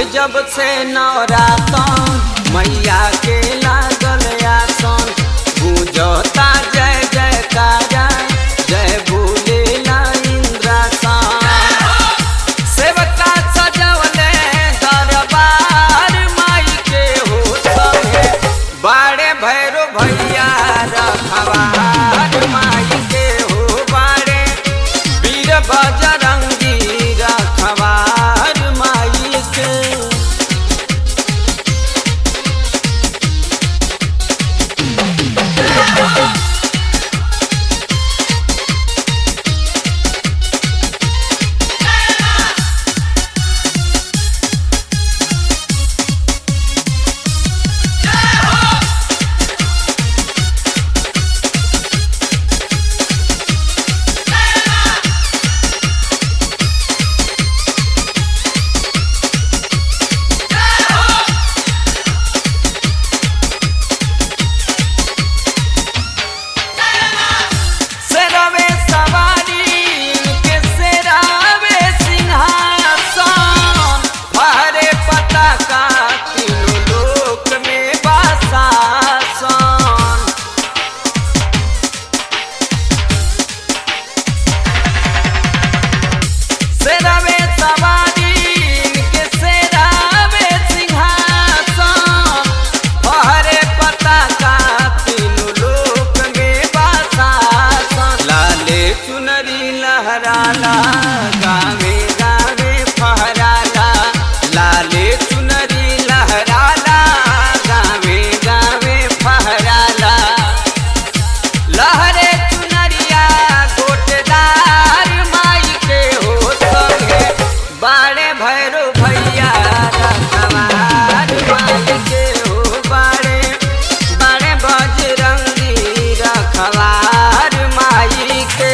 जब से नवरातन मैया के लागल आसन पूजता जय जयकारा जय भूलेला इंद्रासन सेवका सजवले दरबार माई के हो सहे बाड़े भैरो भैया रखवार माई के हो बाड़े वीर बजरंगी रखवार माई के सेरवे सवारी के सेरावे सिंहासन हरे पताका तीनों लोक में बासासन सेरवे सवारी के सेरावे सिंहासन हरे पताका तीनों लोक में बासासन लाले चुनरी लहराला गावे गावे फहराला लाले चुनरी लहराला गावे गावे फहराला लहरे चुनरिया गोटदार माई के हो संगे बाड़े भैरो भैया रखवार माई के हो बाड़े बाड़े बजरंगी रखवार माई के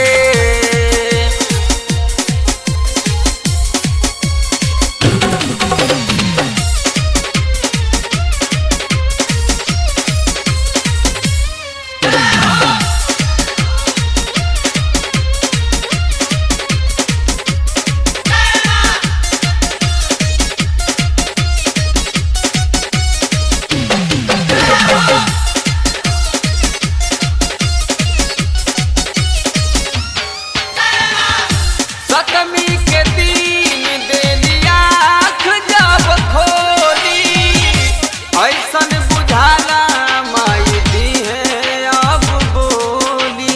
सतमी के दिन देलिया आँख जब खोली ऐसन बुझाला माई दी है अब बोली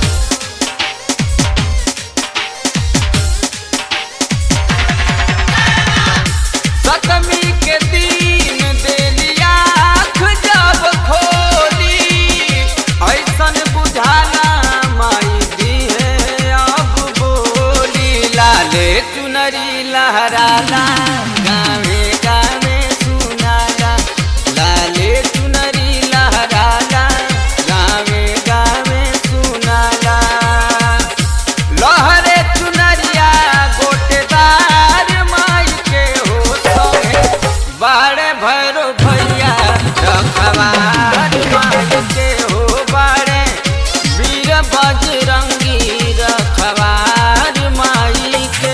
सतमी के दिन देलिया आँख जब खोली ऐसन बुझाला माई दी है अब बोली लाले चुनरी लहराला गावे गावे सुनाला लाले चुनरी लहराला गावे गावे सुनाला लहरे चुनरिया गोटेदार माई के हो संगे बाड़े भैरो भैया रखवार माई के हो बाड़े वीर बजरंगी रखवार माई के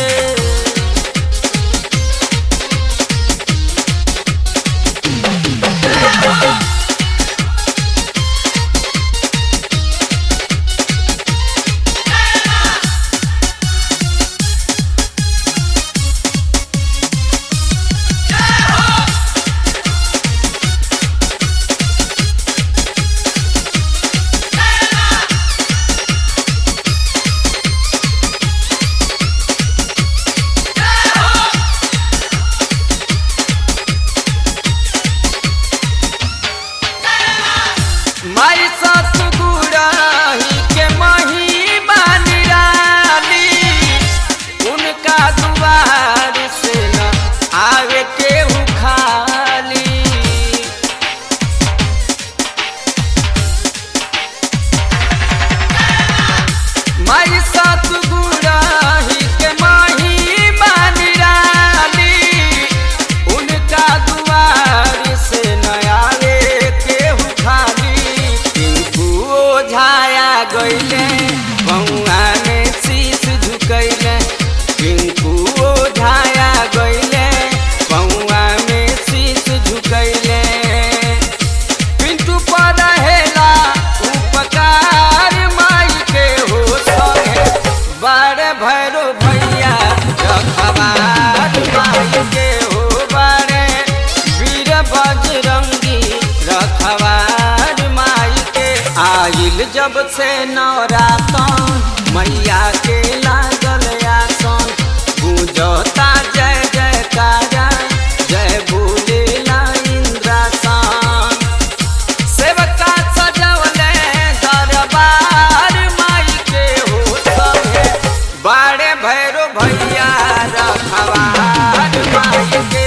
माई सतगुराही के मही बानिराली उनका दुआर से न आवे केहू खाली माई सतगुराही के माही बानिराली उनका दुआर से न आवे केहू खाली टिंकू ओझाया गईले बउआ में शीश झुकैले टिंकू ओझाया गईले बउआ आइल जब से नवरातन मैया के लागल आसन पूजता जय जयकारा जय भूलेला इंद्रासन सेवका सजवले दरबार माई के हो सभे बाड़े भैरो भैया रखवार माई के